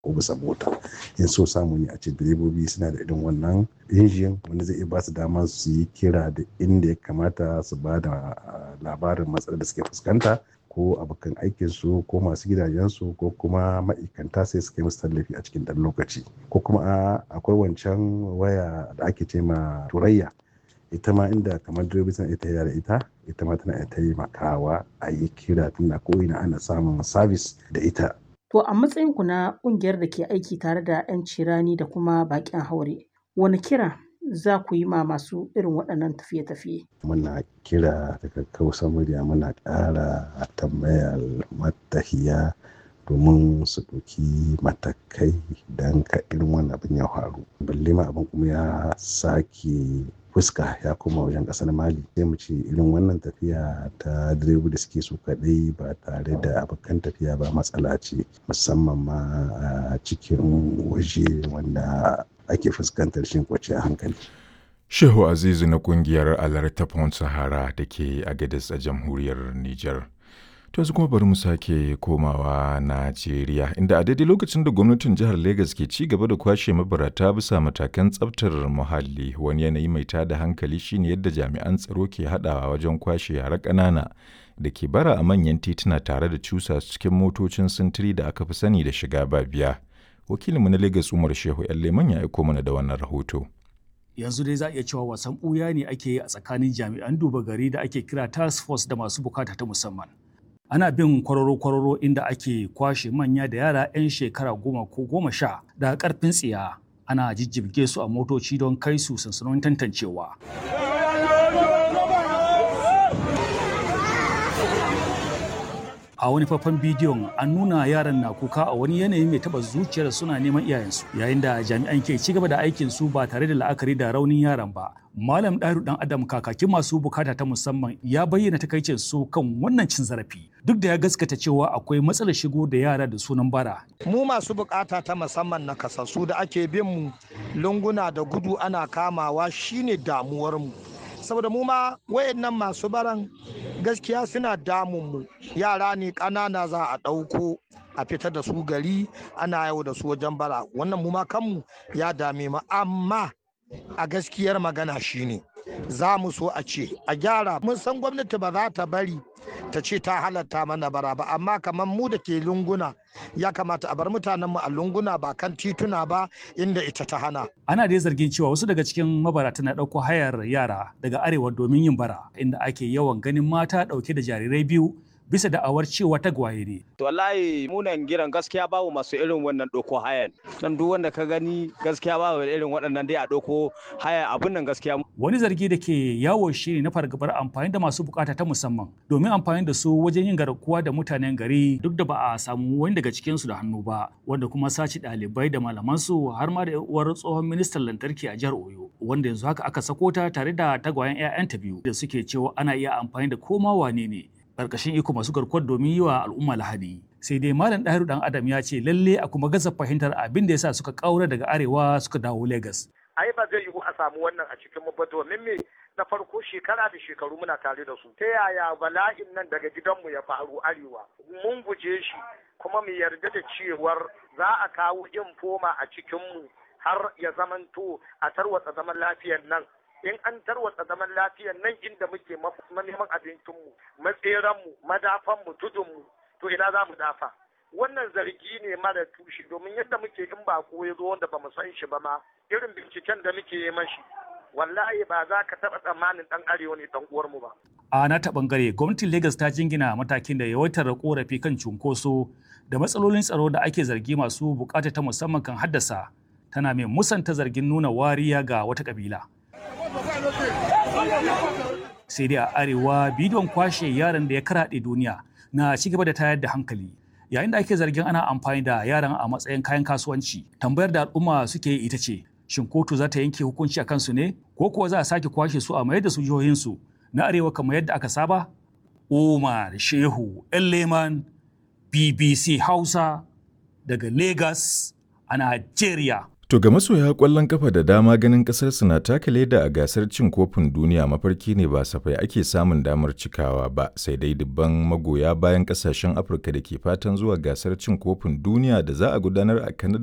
ko bisa mota in so samu ne a ce direbobi suna da irin wannan injin wanda zai iya ba su dama su yi kira da inda ya kamata su ba da labarin matsalar da suke fuskanta ko abokan aikinsu ko masu gidajensu ko kuma ma'aikanta sai su kai musu tallafi a cikin ɗan lokaci ko kuma akwai wancan waya da ake ce ma turayya ita ma inda kamar direbobi suna ita da ita ita ma tana taimakawa a yi kira tunda ko ina ana samun sabis da ita To a matsayinku na ƙungiyar da ke aiki tare da 'yan cirani da kuma baƙin haure, wani kira za ku yi ma masu irin waɗannan tafiye-tafiye? Muna kira daga kausa murya muna ƙara tambayar matahiya domin su ɗauki matakai don ka irin wannan abin ya faru. Balle ma abin kuma ya sake fuska ya koma wajen kasar mali sai mu ce irin wannan tafiya ta direba da suke su kadai ba tare da abokan tafiya ba matsala ce musamman ma a cikin waje wanda ake fuskantar shin kwace hankali shehu azizu na kungiyar alerta pont sahara da ke agadis a jamhuriyar niger To yanzu kuma bari mu sake komawa Najeriya inda a daidai lokacin da gwamnatin jihar Legas ke ci gaba da kwashe mabarata bisa matakan tsaftar muhalli wani yanayi mai tada hankali shine yadda jami'an tsaro ke haɗawa wajen kwashe yara ƙanana da ke bara a manyan tituna tare da cusa cikin motocin sintiri da aka fi sani da shiga ba biya. Wakilinmu na Legas Umar Shehu ‘yan Leman ya aiko mana da wannan rahoto. yanzu dai za a iya cewa wasan ɓuya ne ake yi a tsakanin jami'an duba gari da ake kira task force da masu bukata ta musamman ana bin kwararo-kwararo inda ake kwashe manya da yara 'yan shekara goma ko goma sha daga karfin tsiya ana jijjibge su a motoci don kai su sansanonin tantancewa a wani faifan bidiyon an nuna yaran na kuka a wani yanayi mai taba zuciyar suna neman iyayensu yayin da jami'an ke ci gaba da aikin su ba tare da la'akari da raunin yaran ba malam ɗaru dan adam kakakin masu bukata ta musamman ya bayyana takaicin su kan wannan cin zarafi duk da ya gaskata cewa akwai matsalar shigo da yara da sunan bara mu masu bukata ta musamman na kasassu da ake bin mu lunguna da gudu ana kamawa shine damuwar mu saboda mu ma wayannan masu baran gaskiya suna damun mu yara ne ƙanana za a ɗauko a fitar da su gari ana yau da su wajen bara wannan mu ma kanmu ya dame mu amma a gaskiyar magana shine za mu so a ce a gyara mun san gwamnati ba za ta bari ta ce ta halatta mana bara ba amma kamar mu da ke lunguna ya kamata a bar mutanenmu a lunguna ba kan tituna ba inda ita ta hana. Ana dai zargin cewa wasu daga cikin mabarata na ɗauko hayar yara daga arewa domin yin bara inda ake yawan ganin mata ɗauke da jarirai biyu bisa da'awar cewa tagwaye ne. To wallahi munan giran gaskiya babu masu irin wannan ɗauko hayan. Dan duk wanda ka gani gaskiya babu irin waɗannan dai a ɗauko haya abun nan gaskiya. Wani zargi da ke yawo shi ne na fargabar amfani da masu bukata ta musamman domin amfani da su wajen yin garkuwa da mutanen gari duk da ba a samu wani daga cikin su da hannu ba wanda kuma sace ɗalibai da malaman su har ma da uwar tsohon ministan lantarki a jihar Oyo wanda yanzu haka aka sako ta tare da tagwayen 'ya'yanta biyu da suke cewa ana iya amfani da koma wane ne karkashin iko masu garkuwar domin yi wa al'umma lahadi sai dai malam ɗahiru dan adam ya ce lalle a kuma gaza fahimtar abin da yasa suka kaura daga arewa suka dawo lagos ai ba zai yiwu a samu wannan a cikin mu ba domin me na farko shekara da shekaru muna tare da su ta yaya bala'in nan daga gidanmu ya faru arewa mun guje shi kuma mu yarda da cewar za a kawo infoma a cikinmu har ya zamanto a tarwatsa zaman lafiyar nan in an tarwatsa zaman lafiyar nan inda muke neman abincinmu matseranmu madafanmu tudunmu to ina za mu dafa wannan zargi ne mara tushe domin yadda muke in ba ko ya zo wanda ba mu san shi ba ma irin binciken da muke yi mashi wallahi ba za ka taɓa tsammanin ɗan arewa ne ɗan uwarmu ba. A na ta ɓangare gwamnatin Legas ta jingina matakin da yawaitar korafi kan cunkoso da matsalolin tsaro da ake zargi masu bukata ta musamman kan haddasa tana mai musanta zargin nuna wariya ga wata kabila. Sai dai a arewa bidiyon kwashe yaran da ya karaɗe duniya na ci gaba da tayar da hankali. Yayin da ake zargin ana amfani da yaran a matsayin kayan kasuwanci, tambayar da al'umma suke yi ita ce, shin kotu za ta yanke hukunci a kansu ne ko kuwa za a sake kwashe su a mayar da su jihohinsu na arewa kamar yadda aka saba? Umar Shehu Leman BBC Hausa daga Lagos a Najeriya. To ga masoya ƙwallon kafa da dama ganin ƙasarsu na taka leda a gasar cin kofin duniya mafarki ne ba safai ake samun damar cikawa ba sai dai dubban magoya bayan ƙasashen Afirka da ke fatan zuwa gasar cin kofin duniya da za a gudanar a Canada